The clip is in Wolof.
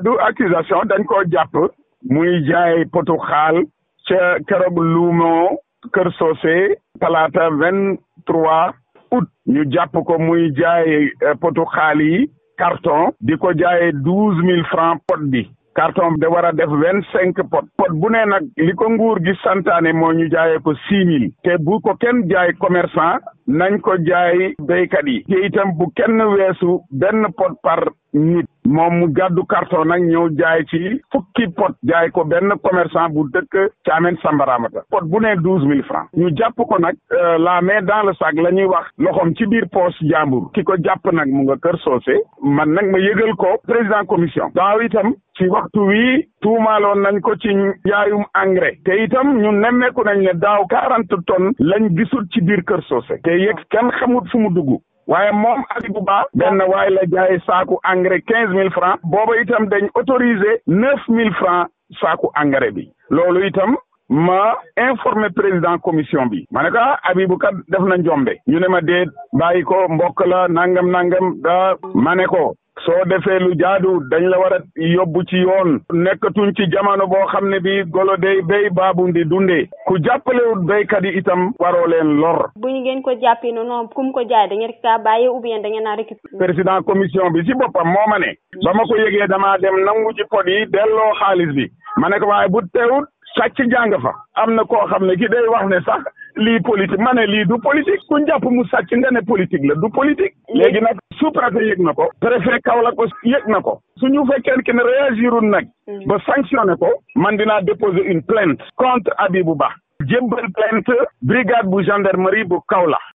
du accusation dañ koo jàpp muy jaay potu xaal ca keroog luumoo kër soose talaata vingt trois août ñu jàpp ko muy jaay potu xaal yi carton di ko jaayee douze mille francs pot bi carton da war a def vingt cinq pot pot bu ne nag li ko nguur gi santaane moo ñu jaayee ko six mille te bu ko kenn jaay commerçant nañ ko jaay béykat yi te itam bu kenn weesu benn pot par nit moom mu gàddu carton nag ñëw jaay ci fukki pot jaay ko benn commerçant bu dëkk Caamen Sambaramata pot bu ne douze mille francs ñu jàpp ko nag la main dans le sac la ñuy wax loxoom ci biir poche jàmbur ki ko jàpp nag mu nga kër soose man nag ma yëgal ko président commission daaw itam ci waxtu wi tuumaaloon nañ ko ci njaayum engrais te itam ñun nemmeeku nañ ne daaw quarante tonnes lañ gisul ci biir kër soose te yëg kenn xamut fu mu dugg waaye moom Habibou Ba benn waaye la jaay saaku engrais quinze mille francs booba itam dañ autorisé neuf mille francs saaku engrais bi loolu itam ma informé président commission bi ma ne ko ah Habibou kat def na njombe ñu ne ma déet bàyyi ko mbokk la nangam nangam da ma ne ko soo defee lu jaadu dañ la war a yóbbu ci yoon nekkatuñ ci jamono boo xam ne bi golo day béy baabu ndi dundee ku jàppalewut béykat yi itam waroo leen lor bu ñu ngeen ko jàppee noonu kum ko jaay da ngeen kaa bàyyi ou bien da ngeen a récupérer président commission bi ci boppam moo ma ne ba ma ko yëgee damaa dem nangu ci pot yi delloo xaalis bi ma ne ko waaye bu teewut sàcc jàng fa am na koo xam ne ki day wax ne sax lii politique ma ne lii du politique ku jàpp mu sàcc nga ne politique la du politique léegi nag sous-préfet yëg na ko préfet Kaolack ko yëg na ko suñu fekkee ki ne réagirul nag ba sanctionné ko man dinaa déposer une plainte contre Habibou Ba jébbal plainte brigade bu gendarmerie bu Kaolack